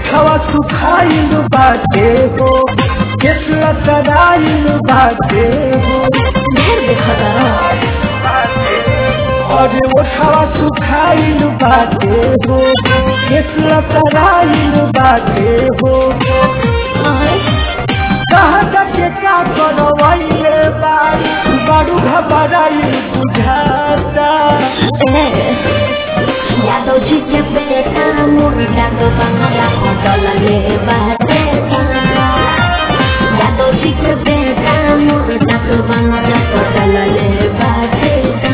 ओठवा सुखाइल बाटे हो केसला सराइल बाटे हो ढेर देखता अरे ओठवा सुखाइल बाटे हो केसला सराइल बाटे हो कहाँ जाके का करवाइले बाई बड़ू घबराइल बुझाता यादव जी के बेटा मुर्गा तो बंगला होटल ले बाटे यादव जी के बेटा मुर्गा तो बंगला होटल ले बाटे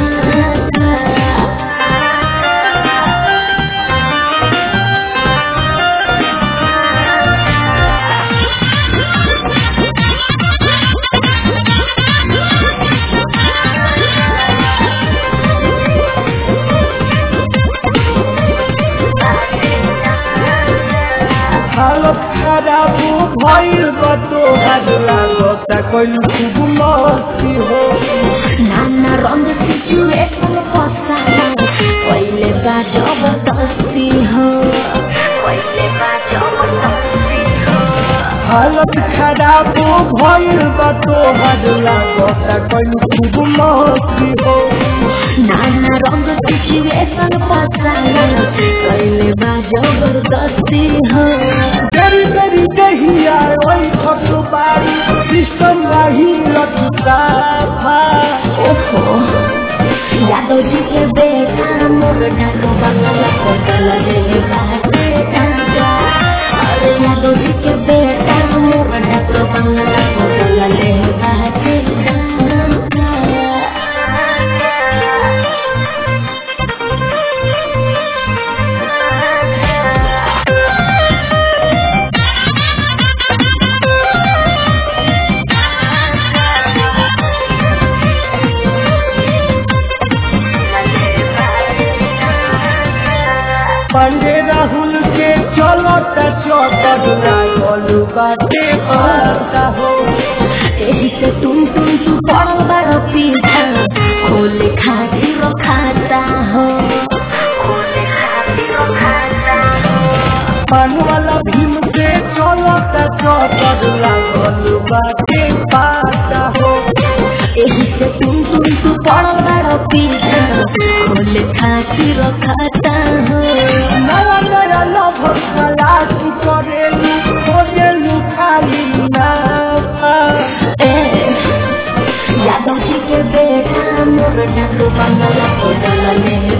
हालत खराब भइल बा तोहार लागता कइल खूब मस्ती हो नाना रंग सिचुएशन फसा पहिले बा जबरदस्ती हो पहिले बा जबरदस्ती हो हालत खराब भइल बा तोहार लागता कइल खूब मस्ती हो नाना रंग सिचुएशन फसा पहिले बा जबरदस्ती हो तेरी तेरी दहिया ओइ खटु बारी सिस्टम रही लटका था ओहो यादव जी के बेटा मुर्गा को बंगला होटल ले बाटे टांगा अरे यादव जी के बेटा मुर्गा को बंगला होटल ले बाटे टांगा पांडे राहुल के चलत चौकट लागल बाटे पाता हो एही से तुम तुम तू पड़ल बड़ पीछा खोले खातिर खाता हो खोले खातिर खाता हो पान वाला भीम के चलत चौकट लागल बाटे पाता हो एही से तुम तुम तू पड़ल बड़ पीछा खोले खातिर खाता हो नया नया लभ खलास करेलू खोजेलू खाली नाफा ए यादव जी के बेटा मुर्गा को बंगला होटल ले